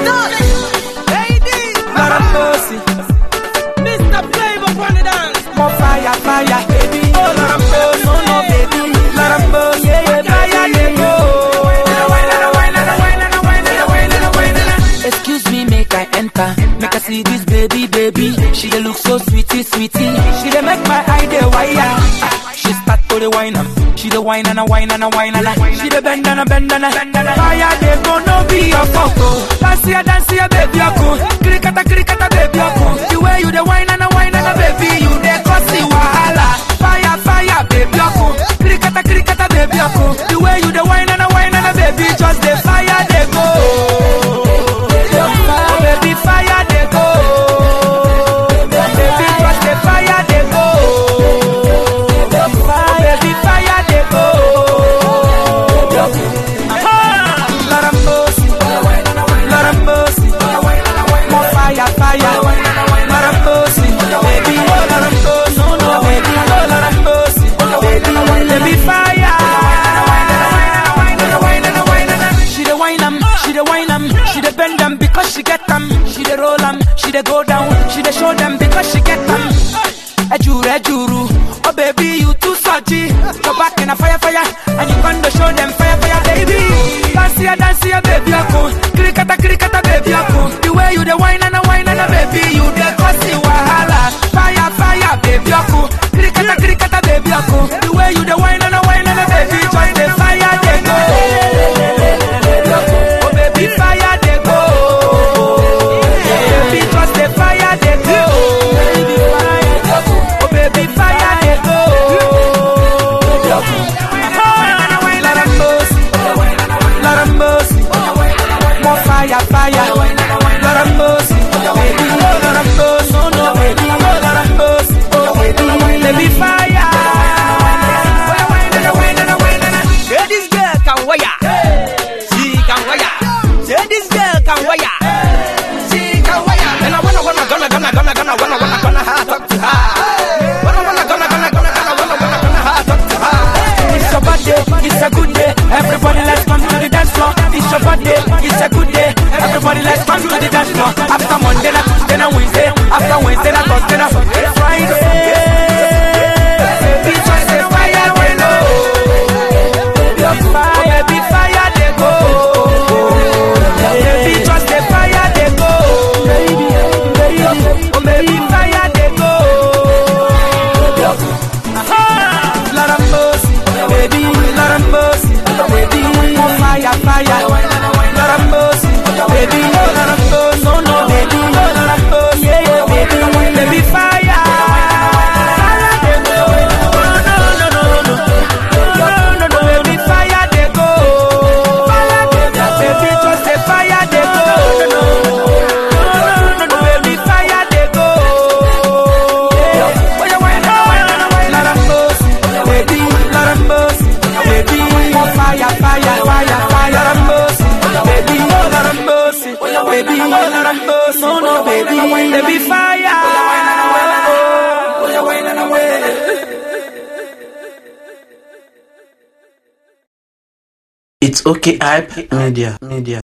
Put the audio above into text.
Lord have mercy. Mr. Flavor on the dance. More fire, fire, baby. Oh, Lord have mercy. No, no, baby. Lord have mercy. Yeah, yeah, fire, they go. Excuse me, make I enter. Make I see this baby, baby. She dey look so sweetie, sweetie. She dey make my eye dey wire. Ah, She start to the wine am. She dey wine and a wine and a wine and a. She dey bend and a bend and a. Fire dey go no be your fault. oh. Dance here, dance here, baby, aku. Krikata, krikata, baby, aku. The way you dey wine and a wine and a baby, you dey cause the wahala. Fire, fire, baby, aku. Krikata, krikata, baby, aku. The way you dey wine and a wine and a baby, just the fire dey go. Oh, baby, fire dey go. Baby, just the fire dey go. Oh, baby, fire dey go. Ah, Lord have mercy. Lord have mercy. More fire, fire. Lord have mercy. Baby, oh, Lord have mercy. No, no, baby, oh, Lord have mercy. Baby, baby, fire. She dey whine am, she dey whine am, she dey bend am because she get am. She dey roll am, she dey go down, she dey show them because she get am. Ejuru, ejuru, oh baby you too salty. Your back in a fire, fire, and you gonna show them fire, fire, baby. Dance here, dance here, baby, ako. Krikata, krikata, baby, ako. The way you dey whine and a whine and a baby, you dey cause the wahala. Fire, fire, baby, ako. Krikata, krikata, baby, ako. The way you dey whine and a whine and a baby, just the fire dey go. Oh baby, fire dey go. Baby, just the fire dey go. Oh baby, fire dey go. Lord have mercy, Lord have mercy. More fire, fire. Lord have mercy, baby. Oh Lord have mercy, no no baby. Oh Lord have mercy, oh baby, baby fire. Say this girl can wire. She can wire. Say this girl can wire. She can wire. And I wanna, wanna, gonna, gonna, gonna, gonna, wanna, wanna, gonna, ha, talk to her. Wanna, wanna, gonna, gonna, gonna, gonna, wanna, wanna, gonna, ha, talk to her. It's your birthday, it's a good day. Everybody let's come to the dance floor. It's your birthday, it's a good day. Everybody let's come to the dance floor. After Monday, na Tuesday, na Wednesday. After Wednesday, na Thursday, na Friday. Baby, just say fire, we know. Oh, baby, fire, they go. Baby, just say fire, they go. Oh, baby, fire, they go. Lord have mercy, baby, Lord have mercy, baby, more fire, fire. Lord have mercy, baby, oh Lord have mercy, no, no, baby, oh Lord have mercy, yeah, yeah, baby, baby, fire. Fire, they go. No, no, no, no, no, no, no, no, baby, fire, they go. Fire, they go. Baby, just say fire, they go. No, no, no, baby, fire, they go. Yeah. Lord have mercy, baby, Lord have mercy, baby, more fire, fire, fire, fire, Lord have mercy, baby, oh Lord have mercy, baby, oh Lord have mercy, no, no, baby, baby, fire. It's okay, hype media, media.